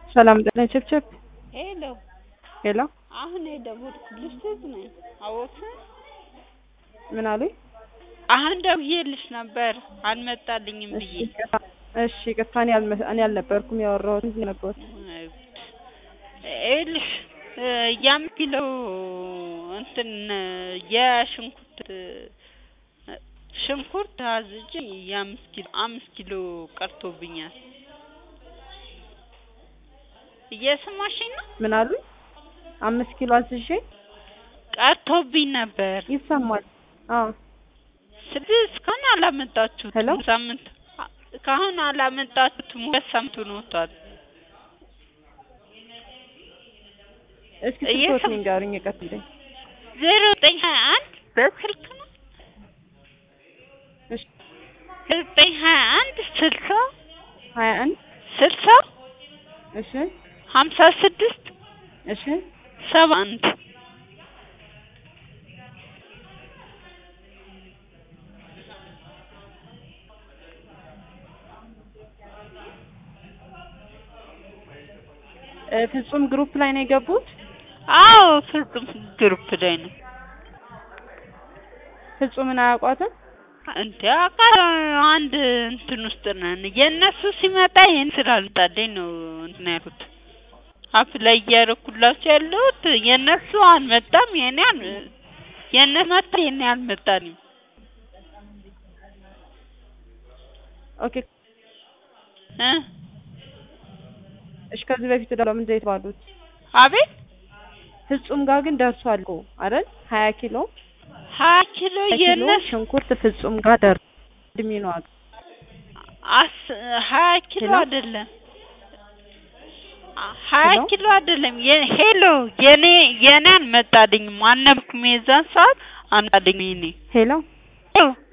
ሰላም ጤና ቸብቸብ ሄሎ ሄሎ አሁን የደወልኩልሽ ትዝ ነኝ አወቅሽ? ምን አሉኝ? አሁን ደውዬልሽ ነበር አልመጣልኝም እሺ ብዬ። ይቅርታ እሺ ይቅርታ እኔ አልመ- እኔ አልነበርኩም ያወራሁት እንጂ ነበርኩ ይኸውልሽ የአምስት ኪሎ እንትን የሽንኩርት ሽንኩርት አዝዤ የአምስት ኪሎ አምስት ኪሎ ቀርቶብኛል። እየሰማሽኝ ነው? ምን አሉኝ? አምስት ኪሎ አዝዤ ቀርቶብኝ ነበር። ይሰማል? አዎ ስለዚህ እስካሁን አላመጣችሁትም። ሄሎ? ሳምንት እስካሁን አላመጣችሁትም። ሁለት ሳምንት ሆኖታል። እስኪ እየሰማ- ስልክዎት ንገሩኝ ይቀጥልኝ። ዜሮ ዘጠኝ ሀያ አንድ በስልክ ነው እሺ ዜሮ ዘጠኝ ሀያ አንድ ስልሳ ሀያ አንድ ስልሳ እሺ ሀምሳ ስድስት እሺ ሰባ አንድ እ ፍጹም ግሩፕ ላይ ነው የገቡት? አዎ ፍጹም ግሩፕ ላይ ነው ፍጹምን አያውቋትም? እንደ አቃ- አንድ እንትን ውስጥ ነን። የእነሱ ሲመጣ ይሄን ስላልመጣልኝ ነው እንትን ያልኩት። አፕ ላይ እያደረኩላቸው ያለሁት የእነሱ አልመጣም። የኔ አል የእነሱ መጣ የኔ አልመጣልኝ። ኦኬ እ እሺ ከዚህ በፊት ደግሞ ምንድን ነው የተባሉት? አቤት ፍጹም ጋር ግን ደርሷል እኮ አይደል? ሀያ ኪሎ ሀያ ኪሎ ሀያ ኪሎ የእነሱ ሽንኩርት ፍጹም ጋር ደርሷል። እድሜ ነው አሉ። አስ ሀያ ኪሎ ሄሎ? አይደለም ሀያ ሄሎ? ኪሎ አይደለም። የ- ሄሎ የኔ የኔ አልመጣልኝም። አልነበርኩም የዛን ሰዓት አልመጣልኝም የኔ ሄሎ ሄሎ